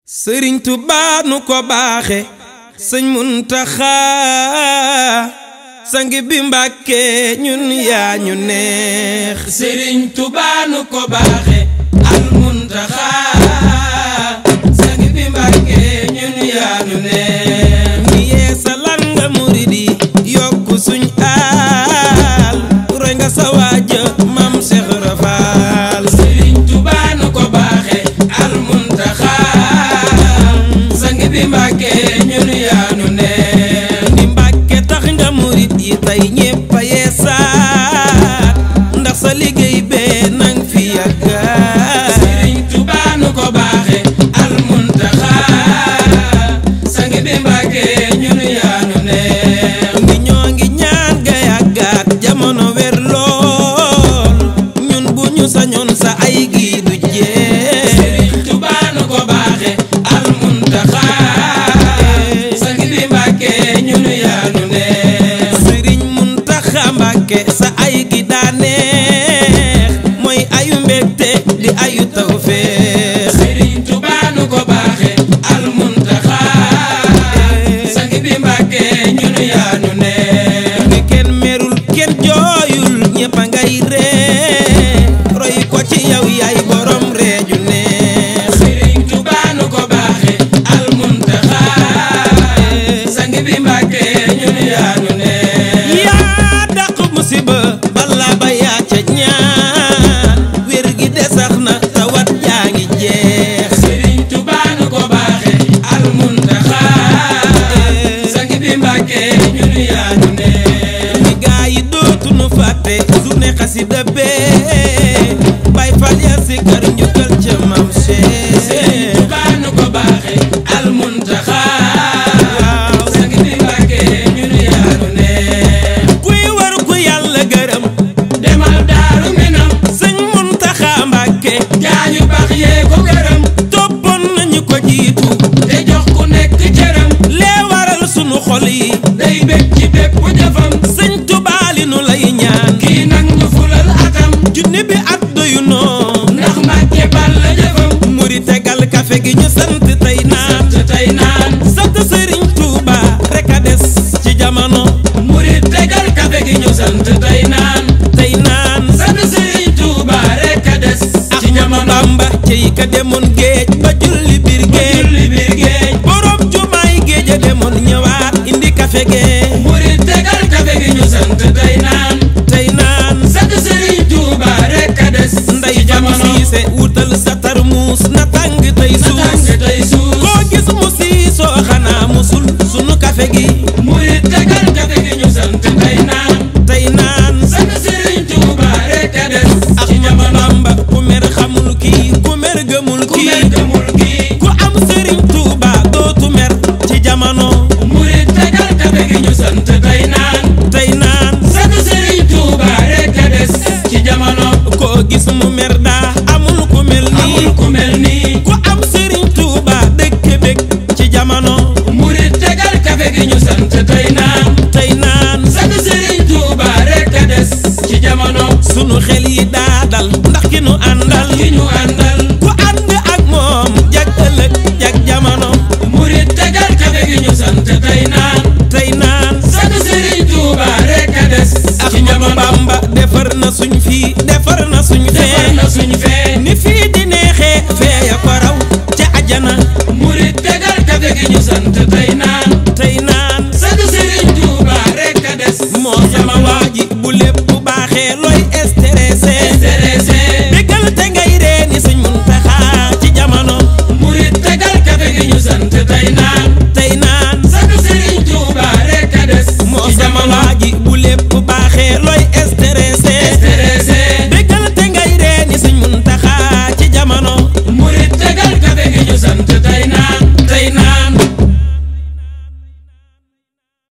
sëriñ Tuubaa nu ko baaxe sëñ Muntaxa sang bi Mbàkke ñun yaa ñu neex sëriñ Tuubaa nu ko baaxe al Muntaxa sang bi Mbàkke ñun yaa ñu neex ni yeesalan nga murid yi yokku suñ aal roy nga sa waaja mam Seex Rafaal sëriñ Tuubaa nu ko baaxe al Muntaxa sang bi Mbàkke ñun yaa ñu neex ni Mbàkke tax nga murid yi tey ñépp a yeesaat ndax sa liggéey bee nang fi yàggaat sëriñ Tuubaa nu ko baaxe al Muntaxa sang bi Mbàkke ñun yaa ñu neex ngi ñoo ngi ñaan ga yàggaat jamono wér lool ñun bu ñu sañoon sa ay gi du jeex sëriñ Tuubaa nu ko baaxe al Muntaxa sang bi Mbàkke ñun yaa ñu neex sëriñ Muntaxa Mbàkke sa ay gi daa neex mooy ayu mbégte di ayu tawfeex sëriñ Tuubaa nu ko baaxe al Muntaxa sang bi Mbàkke ñun yaa ñu neex ni kenn merul kenn jooyul ñépp a ngay ree roy ko ci yow yaay borom reeju neex sëriñ Tuubaa nu ko baaxe al Muntaxa sang bi Mbàkke ñun yaa ñu neex yaa dàq musiba bala ba yaa ca ñaan wér gi desax na tawat yaa ngi jeex sëriñ Tuubaa nu ko baaxe al Muntaxa sang bi Mbàkke ñun yaa ñu neex ni gaa yi dootu nu fàtte journée xasida bee bay fal ya si kër njukkal ca mam sëriñ Cheikh Tuubaa nu ko baaxe al Muntaxa sang bi Mbàkke ñun yaa ñu neex kuy war ku yàlla gërëm demal Daaru Minam sëñ Muntaxa Mbàkke gaañu baax yee ko gërëm toppoon nañu ko jiitu te jox ku nekk cëram lee waral sunu xol yi day bég ci bépp jëfam sëñ Tuubaa li nu lay ñaan kii nag ñu fulal atam junni bi at doyu noo ndax Mbàkke bal la jëfam muri tegal kafe gi ñu sant tey naan te tey naan sant sëriñ Tuuba rek a des ci jamono murit tegal kafe gi ñu sant tey naan tey naan sant Sëriñ Tuuba rek a des ci jamono Bamba cey ka demoon géej ba julli biir géej julli biir géej borom jumaay géej a demoon ñëwaat indi kafe gee murit tegal kafe gi ñu sant tey naan tey naan sant Sëriñ Tuuba rek a des nday ci jamono jamono siise wutal sa tarmuus na tàng tey na tàng suus tey suus koo gis mu siisoo xanaa musul sunu kafe gi murit tegal kafe gi ñu sant tey naan tey naan sant Sëriñ Tuuba rek a des ak ci jamono Bamba ku mer xamul kii ku mer gëmul ku mer kii gëmul kii ku am sëriñ Tuuba dootu mer ci jamono murit tegal kafe gi ñu sant tey naan tey naan sant Sëriñ Tuuba rek a des ci jamono koo gis mu mer daa amul ku mel amul nii ku mel nii ku am sëriñ Tuuba dëkk bég ci jamono murit tegal kafe gi ñu sant tey naan tey naan sant Sëriñ Tuuba rek a des ci jamono sunu xel yi daa dal ndax ki nu àndal ki ñu àndal ku ànd ak moom jag ëllëg jag jamono murit tegal kafe gi ñu sant tey naan tey naan sant Sëriñ Tuuba rek a des ak ci jamono Bamba defar na suñ fii defar na suñ defar fee na suñ fee ni fii di neexee fee ya ko raw ca ajana murit tegal kafe gi ñu sant tey